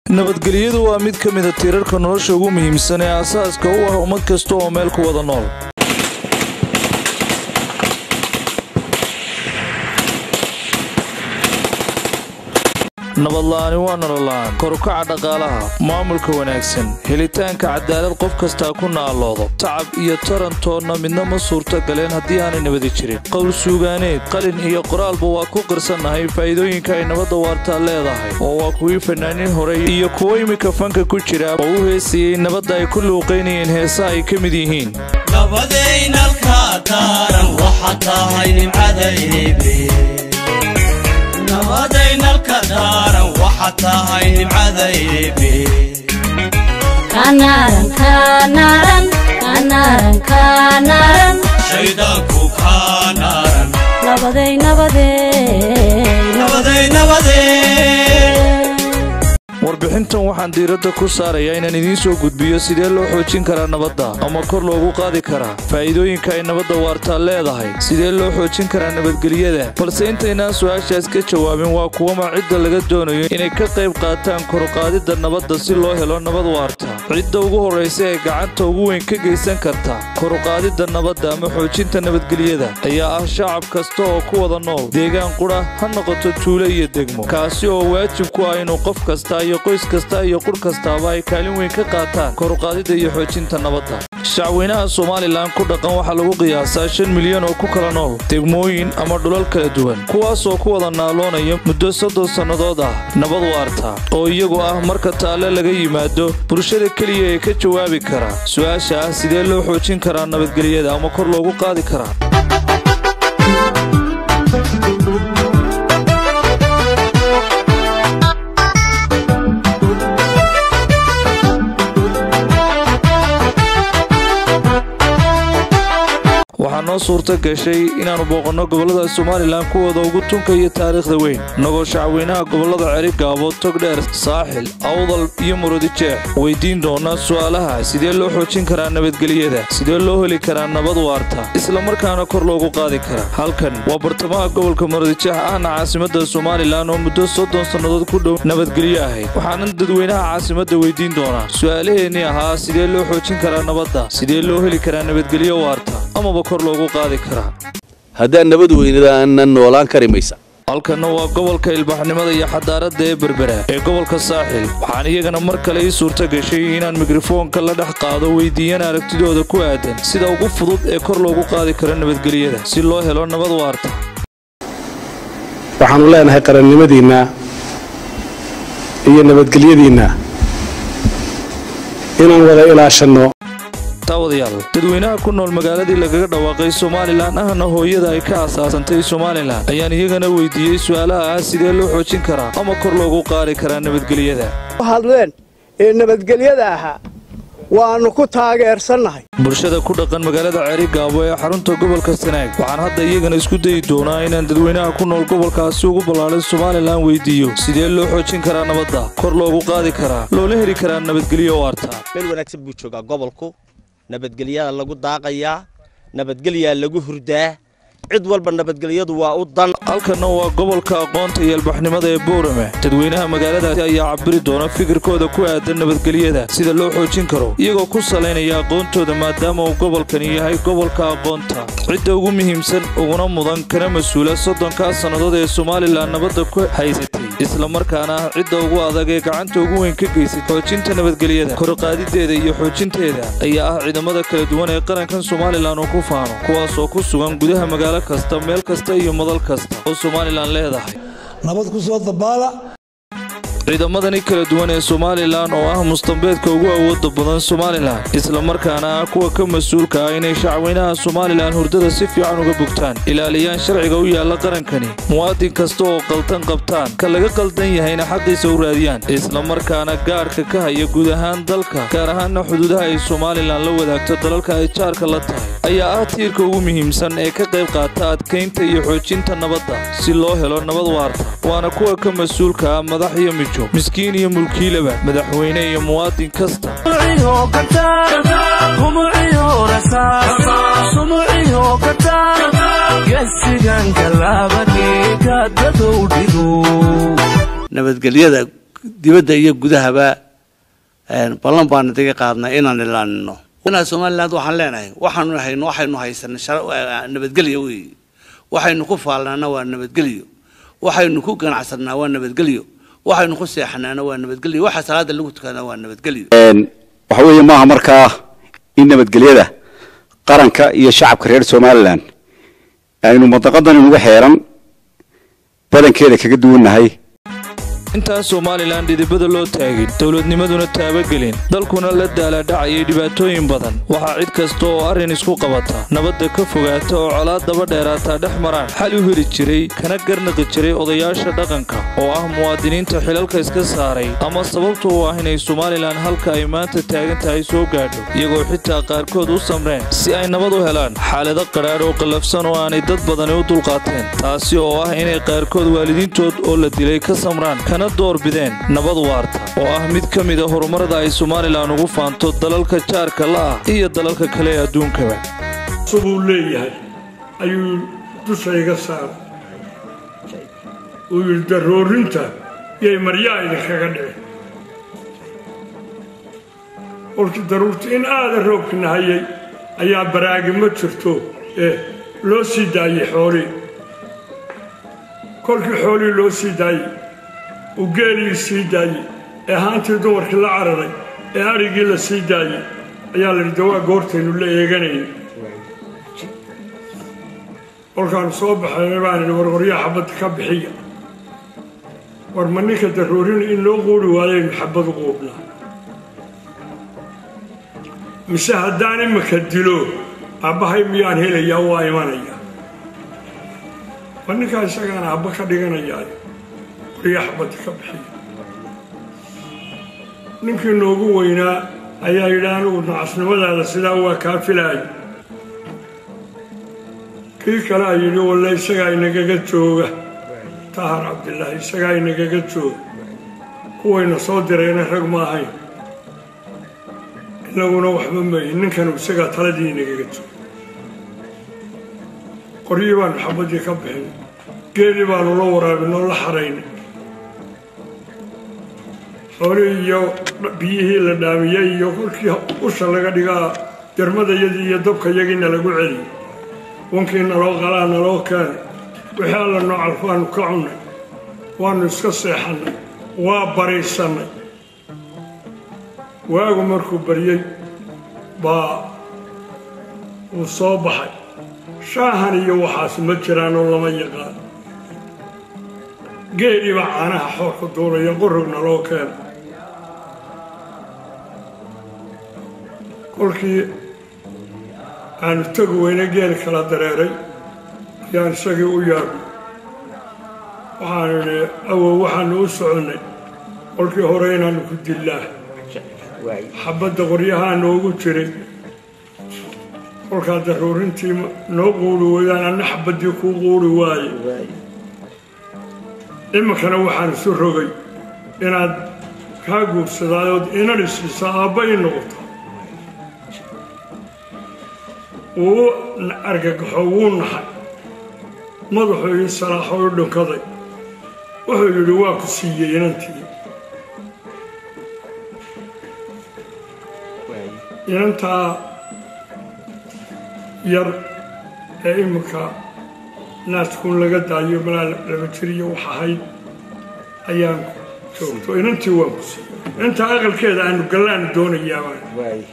nabadgelyadu waa mid ka mida tiirarka nolosha ugu muhiimsan ee aasaaska u ah ummad kasta oo meel ku wada nool nabadla'aani waa nolola'aan korukaca dhaqaalaha maamulka wanaagsan helitaanka cadaalad qof kastaa ku naaloodo tacab iyo tarantoonna midna ma suurto galeen haddii aanay nabadi jirin qowl suugaaneed qalin iyo qoraalba waa ku qirsannahay faa'iidooyinka ay nabadda waartaa leedahay oo waa kuwii fanaaniin horey iyo kuwo iminka fanka ku jira oo u heesayey nabadda ay ku luuqaynayeen heesa ay ka mid yihiin nabadaynalka daaran waxa tahay nimcadaybe nabadaynalka daaran waxa tahay nimcadaybe shaydaanku kaa naaran nabaday nabadee warbixintan waxaan diiradda ku saarayaa inaan idiin soo gudbiyo sidee loo xoojin karaa nabadda ama kor loogu qaadi karaa faa'iidooyinka ay nabadda waartaa leedahay sidee loo xoojin karaa nabadgelyada balse intaynaan su-aashaas ka jawaabin waa kuwama cidda laga doonayo inay ka qayb qaataan koruqaadidda nabadda si loo helo nabad waarta cidda ugu horraysa ee gacanta ugu weyn ka geysan karta koruqaadidda nabadda ama xoojinta nabadgelyada ayaa ah shacab kasta oo ku wada nool deegaan qudha ha noqoto tuulo iyo degmo kaasi oo waajib ku ah inuu qof kasta iyo qoys kasta iyo qur kastaaba ay kaalin weyn ka qaataan koruqaadidda iyo xoojinta nabadda shacweynaha somalilan ku dhaqan waxaa lagu qiyaasaa shan milyan oo ku kala nool degmooyin ama dhulal kala duwan kuwaasoo ku wada naaloonaya muddo soddon sannadood ah nabad waarta oo iyagu ah marka taalle laga yimaado bulshada keliya ee ka jawaabi kara su-aasha ah sidee loo xoojin karaa nabadgelyada ama kor loogu qaadi karaa waxaa noo suurta gashay inaannu booqanno gobollada somalilan kuwooda ugu tunka iyo taariikhda weyn innagoo shacweynaha gobollada cerigaabo togdheer saaxil awdal iyo murodijeex weyddiin doona su'aalaha sidee loo xoojin karaa nabadgelyada sidee loo heli karaa nabad waarta isla markaana kor loogu qaadi karaa halkan waa bartamaha gobolka murodijeex ahna caasimadda somalilan oo muddo soddon sannadood ku dhow nabadgelyo ahayd waxaanan dadweynaha caasimadda weyddiin doonaa su'aalaheennii ahaa sidee loo xoojin karaa nabadda sidee loo heli karaa nabadgelyo waarta amaba kor loogu qaadi karaa haddaan nabad weynada aanan noolaan kari maysa halkanna waa gobolka ilbaxnimada iyo xadaaradda ee berbera ee gobolka saaxil waxaan iyagana mar kale ii suurta gashay inaan mikrofoonka la dhex qaado weydiiyana aragtidooda ku aadan sida ugu fudud ee kor loogu qaadi karo nabadgelyada si loo helo nabad waarta waxaannu leenahay qarannimadiinna iyo nabadgelyadiinna inaan wada ilaashanno taawadayaal dadweynaha ku nool magaaladii lagaga dhawaaqay somalilan ahna hooyada ay ka asaasantay somalilan ayaan iyagana weydiiyey su'aalaha ah sidee loo xoojin karaa ama kor loogu qaadi karaa nabadgelyada hadleen ee nabadgelyada ahaa waannu ku taageersannahay bulshada ku dhaqan magaalada ceerigaabo ee xarunta gobolka sanaag waxaan hadda iyagana isku dayi doonaa inaan dadweynaha ku nool gobolkaasi ugu ballaaday somalilan weydiiyo sidee loo xoojin karaa nabadda kor loogu qaadi karaa loola heli karaa nabadgelyo waarta meel wanaagsan buu joogaa gobolku nabadgelyadaa lagu daaqayaa nabadgelyaa lagu hurdaa cid walba nabadgelyadu waa u dan halkanna waa gobolka aqoonta iyo albaxnimada ee boorame dadweynaha magaaladaasi ayaa cabiri doona fikirkooda ku aadan nabadgelyada sida loo xoojin karo iyagoo ku salaynaya aqoontooda maadaama uu gobolkani yahay gobolka aqoonta cidda ugu muhiimsan uguna mudan kana mas-uula soddonkaa sannadood ee somalilan nabadda ku haysatay islamarkaana ah cidda ugu adag ee gacanta ugu weyn ka geysay xoojinta nabadgelyada korqaadideeda iyo xoojinteeda ayaa ah ciidamada kala duwan ee qarankan somalilan uu ku faano kuwaasoo ku sugan gudaha magaalo kasta meel kasta iyo madal kasta oo somalilan leedahay nabad ku soo dabaala ciidamadani kala duwan ee somalilan oo ah mustambeedka ugu awooda badan somalilan islamarkaana ah kuwa ka mas-uulka ah inay shacweynaha somalilan hurdada si fiican uga bogtaan ilaaliyaan sharciga u yaalla qarankani muwaadin kasta oo qaltan qabtaan ka laga qaldan yahayna xaqiisa u raadiyaan islamarkaana gaadhka ka haya guud ahaan dalka gaar ahaanna xuduudaha ay somalilan la wadaagto dalalka ay jaarka la tahay ayaa ah tiirka ugu muhiimsan ee ka qayb qaata adkaynta iyo xoojinta nabadda si loo helo nabad waarta waana kuwa ka mas-uulka ah madax iyo mijo miskiin iyo mulkiilaba madaxweyne iyo muwaadin kasta nabadgelyada dibadda iyo gudahaba ballan baana daga qaadnay inaan ilaalino somaliland waxaan leenahay waxaanu hayno waxaynu haysanay nabadgelyo wey waxaynu ku faalnaana waa nabadgelyo waxaynu ku ganacsanaa waa nabadgelyo waxaynu ku seexanaana waa nabadgelyo waxa salaada lagu tukanaa waa nabadgelyo waxa weeye maaha markaa in nabadgelyada qaranka iyo shacabka reer somalilan aynu madaqadan inugu xeeran badankeeda kaga duwannahay intaan somalilan dhidibada loo taagin dowladnimaduna taabagelin dalkuna la daalaadhacayay dhibaatooyin badan waxaa cid kasta oo arrin isku qabata nabadda ka fogaata oo colaad daba dheeraataa dhex maraan xal u heli jiray kana garnaqi jiray odayaasha dhaqanka oo ah muwaadiniinta xilalka iska saaray ama sababta u ah inay somalilan halka ay maanta taagan tahay soo gaadho iyagoo xitaa qaarkood u samreen si ay nabad u helaan xaalado qadhaadh oo qallafsan oo aanay dad badani u dulqaateen taasi oo ah inay qaarkood waalidiintood oo la dilay ka samraan doorbideen nabad waarta oo ah mid ka mida horumarada ay somalilan ugu faanto dalalka jaarka la'ah iyo dalalka kale ee adduunkaba subuu leeyahay ayuu dusha iga saaray uu yidhi daroorinta yay maryaa idinkaga dhici kolkii daruurta in aada roobki nahayay ayaa baraagi ma jirto ee loo sii daayey xoolii kolkii xoolii loo sii daayey uu geeligii sii daayey ee haantii dumarkii la cararay ee adhigii la sii daayey ayaa la yidhi dawaa goortaynu la eeganayay kolkaanu soo baxaynay baan idhi warwaryaa xabadda ka bixiya war ma ninka darroorina in loo quuri waayaynu xabbadu quubnaa mise haddaan imika dilo aabbahay miyaan helayaa waa imanaya ma ninkaa isagaana abba ka dhiganayaa waryaa xabadda ka bixiya ninkii noogu weynaa ayaa yidhi anigu nacasnimadaada sidaa waa kaa filaayo kii kale a yidhi walle isagaa inagaga jooga tahar cabdilaahi isagaa inagaga jooga kuwayna soo dirayna rag ma ahayn inaguna waxba mayin ninkanu isagaa taladii inagaga jooga qoryii baanu xabaddii ka bixinay geelii baanu la waraabinoo la xaraynay xoolihii iyo biyihii la dhaamiyey iyo kolkii usha laga dhigaa jarmadayadii iyo dabkayagiina lagu celiyey wankii naloo qalaa naloo keenay wixii alla noocalku waanu ka cunnay waannu iska seexannay waa baraysannay waagu markuu baryey baa wuu soo baxay shaahan iyo waxaas ma jiraanoo lama yaqaan geelii baa caanaha xoorka duulaya qorog naloo keenay kolkii aanu tegi weyne geel kala dareeray ayaan isagii u yaabnay waxaanu idhi awow waxaanu u soconnay kolkii hore inaannu ku dillaa xabadda qoryahaa noogu jiray kolkaa daruurintii noo quuri weydaan anna xabaddii kuu quuri waaye iminkana waxaan isu rogay inaad kaa guursadaayood inan isiisa aabba ii noqoto wuu argagaxo wuu naxay madaxuu ii salaaxo u dhunkaday wuxuu yidhi waa ku siiyey inantii inantaa yar ee iminka naaskuun laga daayo malaa laba jiriyo wax ahayd ayaan joogto inantii waan ku siiyey intaa aqalkeeda aanu gallaanu doonayaabaan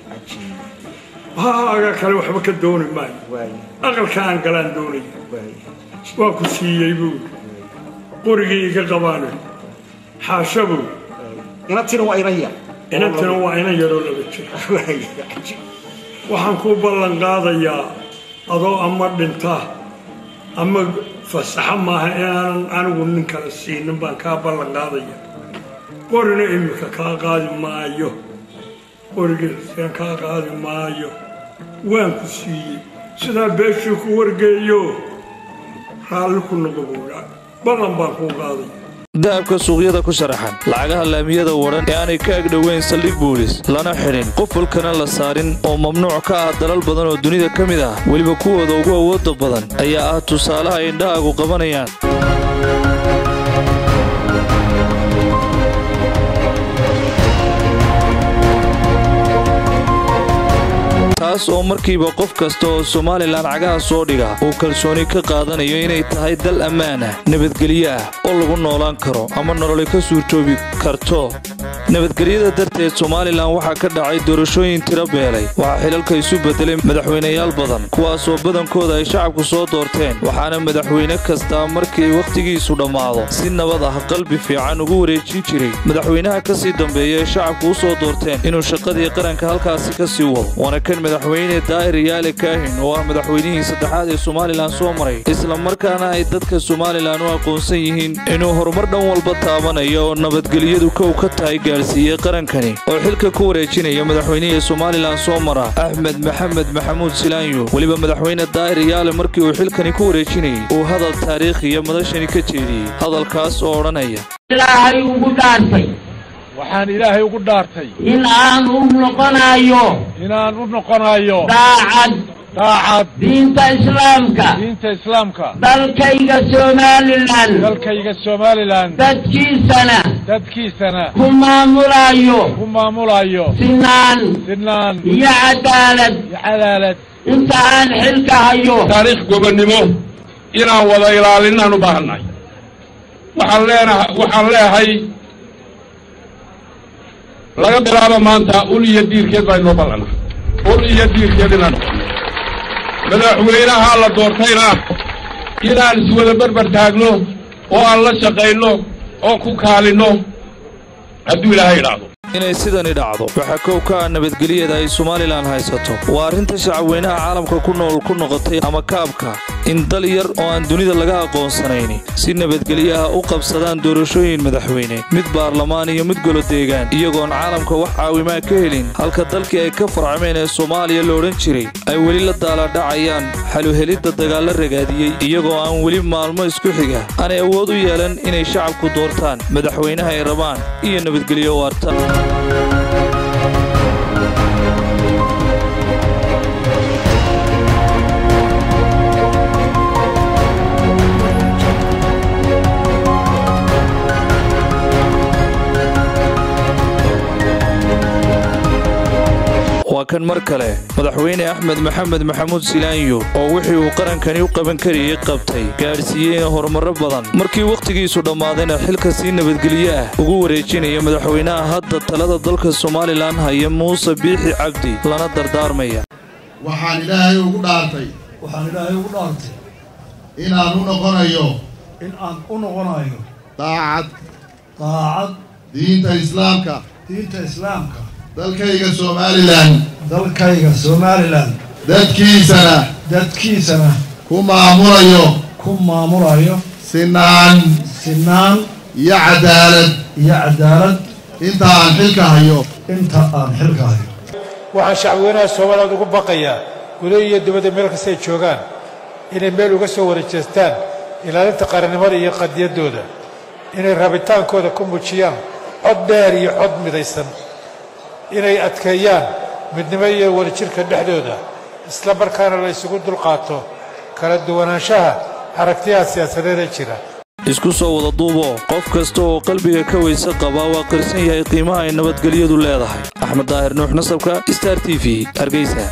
haaga kale waxba ka dooni maayo aqalka aan galaan doonaya waa ku siiyey buu qorigii iga qabaano xaasha buu inantina waa inan yar inantina waa inan yaroo laba jir waxaan ku ballan qaadayaa adoo ama dhinta ama fasaxo maaha inaanan anigu nin kale siinin baan kaa ballan qaadaya qorina iminka kaa qaadi maayo qorigiisaan kaa qaadi maayo waan ku siiyey sidaa beeshii ku wargeeyo raalli ku noqo buudhaa ballan baan kuu qaadaya dahabka suuqyada ku sharaxan lacagaha laamiyada wadhan ee aanay ka agdhoweyn saldhig buulis lana xidhin qofalkana la saarin oo mamnuuc ka ah dalal badan oo dunida ka mid ah weliba kuwooda ugu awoodda badan ayaa ah tusaalaha ay indhahaagu qabanayaan taas oo markiiba qof kasta oo somalilan cagaha soo dhiga uu kalsooni ka qaadanayo inay tahay dal ammaan ah nabadgelyo ah oo lagu noolaan karo ama nololi ka suurtoobi karto nabadgelyada darteed somalilan waxaa ka dhacay doorashooyin tiro beelay waxaa xilalka isu bedelay madaxweynayaal badan kuwaasoo badankooda ay shacabku soo doorteen waxaana madaxweyne kastaa markii wakhtigiisu dhammaado si nabad ah qalbi fiican ugu wareejin jiray madaxweynaha ka sii dambeeya ee shacabku u soo doorteen inuu shaqadii qaranka halkaasi ka sii wado waana kan madaxweyne daa'ir yaale kaahin oo ah madaxweynihii saddexaad ee somalilan soo maray isla markaana ay dadka somalilan u aqoonsan yihiin inuu horumar dhan walba taabanaya oo nabadgelyadu kow ka tahay gaadhsiiyey qarankani oo xilka ku wareejinaya madaxweynihii somalilan soo mara axmed maxamed maxamuud silaanyo weliba madaxweyne daa'ir yaale markii uu xilkani ku wareejinayay uu hadal taariikhiya madashani ka jeediyey hadalkaas oo odhanaya ilaahay ugu dhaartay waxaan ilaahay ugu dhaartay in aan u noqonayo inaan u noqonayo daacad daacad diinta islaamka diinta islaamka dalkayga somalilan dalkayga somalilan dadkiisana dadkiisana ku maamulayo ku maamulayo sinaan sinaan iyo cadaalad iyo cadaalad inta aan xilka hayo taariikh gobonnimo inaan wada ilaalinaan u baahannahay waxaan leenahay waxaan leehay laga bilaabo maanta ul iyo diirkeed baa inoo ballana ul iyo diirkeed inaan noqono madaxweynaha la doortayna inaan iswada berber taagno oo aan la shaqayno oo ku kaalinno hadduu ilaahay idhaahdo inay sidani dhacdo waxaa kow ka ah nabadgelyada ay somalilan haysato waa arrinta shacabweynaha caalamka ku nool ku noqotay ama kaabka in dal yar oo aan dunida laga aqoonsanayni si nabadgelyaha u qabsadaan doorashooyin madaxweyne mid baarlamaan iyo mid golo deegaan iyagoon caalamka wax caawimaa ka helin halka dalkii ay ka farcameen ee soomaaliya la odhan jiray ay weli la daaladhacayaan xaluhelidda dagaalla ragaadiyey iyagoo aan weli maalmo isku xiga aanay awood u yeelan inay shacabku doortaan madaxweynaha ay rabaan iyo nabadgelyo waarta waa kan mar kale madaxweyne axmed maxamed maxamuud silaanyo oo wixii uu qarankani u qaban karayay qabtay gaadhsiiyeyna horumarro badan markii wakhtigiisu dhammaadayna xilka sii nabadgelyo ah ugu wareejinaya madaxweynaha hadda talada dalka somalilan haya muuse biixi cabdi lana dardaarmaya waxaan ilaahay ugu dhaartay waxaan ilaahay ugu dhaartay inaan u noqonayo in aan u noqonayo daacad daacad diinta islaamka diinta islaamka dalkayga somalilan dalkayga somalilan dadkiisana dadkiisana ku maamulayo ku maamulayo sinaan sinaan iyo cadaalad iyo cadaalad inta aan xilka hayo inta aan xilka hayo waxaan shacbweynaha soomaaliyaad ugu baqayaa gudaha iyo dibadda meel kasta ay joogaan inay meel uga soo wareejeestaan ilaalinta qarannimada iyo qadiyaddooda inay rabitaankooda ku muujiyaan cod dheer iyo cod midaysan inay adkeeyaan midnimo iyo wadajirka dhexdooda isla markaana la isugu dulqaato kala duwanaanshaha aragtiyaha siyaasadeed ee jira isku soo wada duuboo qof kasta oo qalbiga ka weyse qabaa waa qirsan yahay qiimaha ay nabadgelyadu leedahay axmed daahir nuux nasabka star t v hargeysa